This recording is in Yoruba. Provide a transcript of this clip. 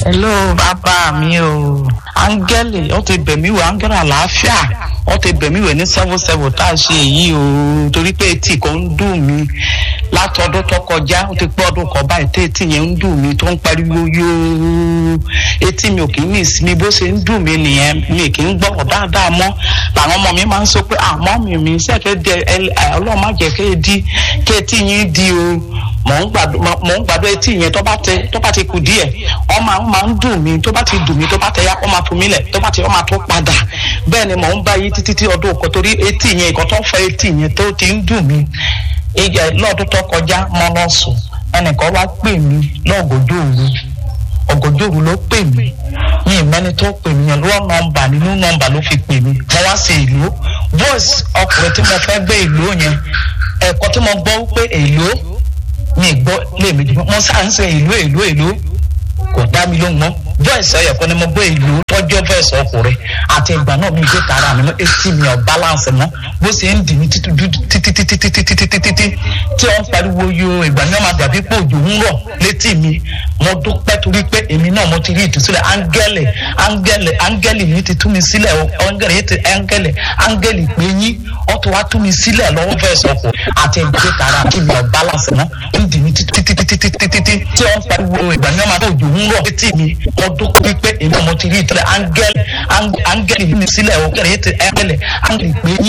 hello bàbá mi o áńgẹ́lì ó ti bẹ̀ mí wò áńgẹ́lì àlàáfíà ó ti bẹ̀ mí wò ní seven seven tá a ṣe èyí o torí pé etí kan ń dùn mí láti ọdún tó kọjá ó ti pé ọdún kan báyìí tí etí yẹn ń dùn mí tó ń pariwo yóò etí mi ò kì í ní ìsinmi bó ṣe ń dùn mí nìyẹn mi kì í gbọ́rọ̀ dáadáa mọ́ làwọn ọmọ mi máa ń sọ pé àmọ́ mi mi sẹ́kẹ̀ dẹ ọlọ́run má jẹ́ kí di kí etí yín di o mò ń gbàdúrà etí yẹn tó bá tẹ tó bá ti kù díẹ̀ ọ máa ń máa ń dùn mí tó bá ti dùn mí tó bá tẹ ya ọ máa fún mi lẹ̀ tó bá ti ọ máa tó padà bẹ́ẹ̀ ni mò ń bá yí títí tí ọdún kan torí etí yẹn ìkan tó fẹ́ etí yẹn tó ti ń dùn mí lọ́dún tó kọjá mọ́ lọ sùn ẹnìkan wá pè mí lọ́gọ́jọ́ òru ọ̀gọ́jọ́ òru ló pè mí mi ìmẹ́ni tó pè mí yẹn lọ́wọ́ nọ́mbà nínú nọ́mbà ló fi pè mí mo wá sí ìlú voice ọkùnrin tí mo fẹ́ gbé ìlú yẹn ẹ̀kọ́ tí mo gbọ́ pé èlò mi gbọ́ lèmi mo sáà ń sẹ ìlú èlò èlò kò dá mi lóhùn mọ́ voice ẹ̀yọ̀ kan ni mo gbọ́ ìlú tọ́jọ́ voice ọkùnrin àti ìgbà náà mi gbé tara mi mọ́ etí mi ọ̀ balance mọ́ bó ṣe ń dì mí títí títí títí títí títí títí tí wọ́n pariwo yo ìgbà ní wọ́n máa dàbí pé òjò ń rọ̀ létí mi mo dúpẹ́ torí pé èmi náà mo ti rí ìtúsílẹ̀ áńgẹ́lì áńgẹ́lì áńgẹ́lì yìí ti tú mi sílẹ̀ áńgẹ́lì yìí ti áńgẹ́lì áńgẹ́lì pé yín ó ti wá tú mi sílẹ̀ lọ́wọ́ voice ọkọ̀ àti ìgbà tara mi ọ̀ balance mọ́ ń dì mí títí títí títí títí tí wọ́n pariwo ìgbà ní wọ́n máa dàbí òjò ń rọ̀ létí mi mo dúpẹ́ pé èmi náà mo ti rí ìtúsílẹ̀ áńgẹ́lì áńgẹ́lì yìí mi sílẹ̀ áńgẹ́lì yìí ti áńgẹ́lì áńgẹ́lì pé yín.